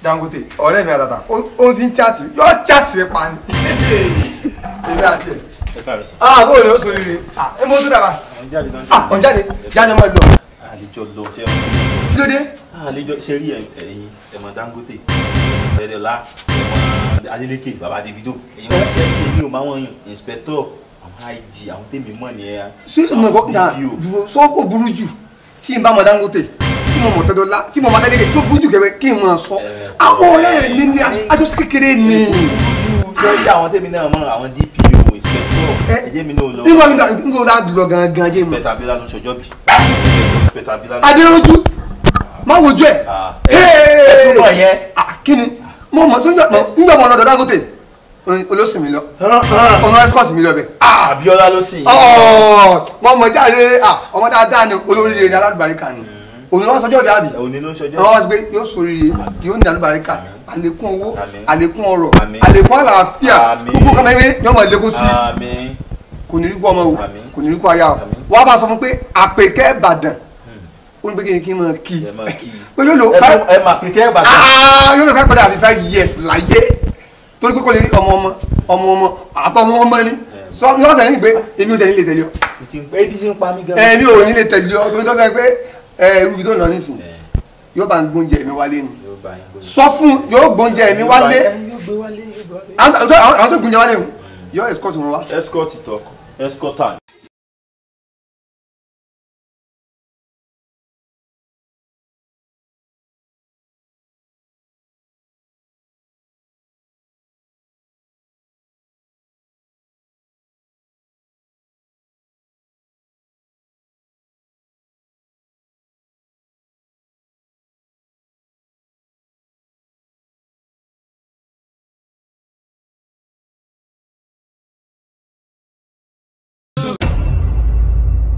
Dangote ọ̀rẹ́ mi àtàtà ó ti ń chaati yóò chaati rẹ pa ni èmi àti ẹ̀. ẹ káàárọ̀ sà. ah bó o lè ó sọ rere ah ẹ mọ tó dàbà àwọn jáde náà. ah ọ̀njáde jáde máa lọ àlejò lọ ṣe kí ló dé àlejò ṣe rí ẹ̀yin ẹ̀mọ̀ Dangote ẹ̀dẹ̀lá ẹ̀mọ̀ Adeleke baba Davido ẹ̀yin wọn jẹ́ kí èmi ò máa wọ̀nyí inspector àwọn IG àwọn tèmi mọ̀ nìyẹn. sísè mo gbọ́ yà dúró sọ ó burú jù tí n bá mọ Dangote tí mo mọ Tẹ́dọ́lá tí mo mọ Adeleke tó burú jù kẹfẹ kí n máa sọ àwọn ọ̀rẹ́ mi ní àjọṣe kékeré ni. lórí àwọn tèmi náà mọ̀ àwọn DPO inspector ẹ̀jẹ̀ mi náà lọ. nígbà nígbà nígbà náà dùn lọ gangan jẹ́ mi. inspector Abiola ló ń ṣọjọ́ bí. inspector Abiola ló ń adéròjú má wojú ẹ. ẹ túbọ̀ yẹn. kí ni mo mọ sọ nígbà mo lọ dọ Dangote olóṣù mi lọ ọmọ escort mi lọ bẹ. Abiola ló sì. mo mọ jáde ọmọ dáadáa ni olóríire ni alálùbáríkà ni òní wọn sọjọ́ dàbí òní ló ń ṣọjọ́ wọn wá sí pé yóò sóríire yóò ní alálùbáríkà àlékún owó Àmín. àlékún ọrọ̀ Àmín. àlékún àlàáfíà Àmín. gbogbo kàmá ìwé ni wọn máa lékún sí àmín. kò ní rí kú ọmọ o Àmín. kò ní rí kú aya o Àmín. wọn bá sọ fún pé àpèkẹ́ Ìbàdàn ó ní pé kí n kí n máa kí ẹ máa kí i. pé yóò lò ẹ five tún- ẹ máa kékeré bàtà. Ah, yóò lọ fẹ́ kọ́dà àti five years láyé torí pé kò lè rí ọmọ ọmọ ọmọ ọmọ àtọmọ ọmọ ni sọ yọ sẹ́yìn pé èmi ò sẹ́yìn lè tẹ̀lé ọ ebi ti ń pa mí gan. ẹ̀mí ò ní lè tẹ̀lé ọ torí tó fẹ́ pé ẹ irú ibi tó ń lọ nísìn yóò bá ń gbóúnjẹ mi wálé ni yóò bá yín gbóná. sọ fún yóò gbóúnjẹ mi wálé yóò gbé wálé yóò gbé wálé. àwọn tó àwọn tó gbóúnjẹ wálé o yóò escort wọn wá escort talk escorter.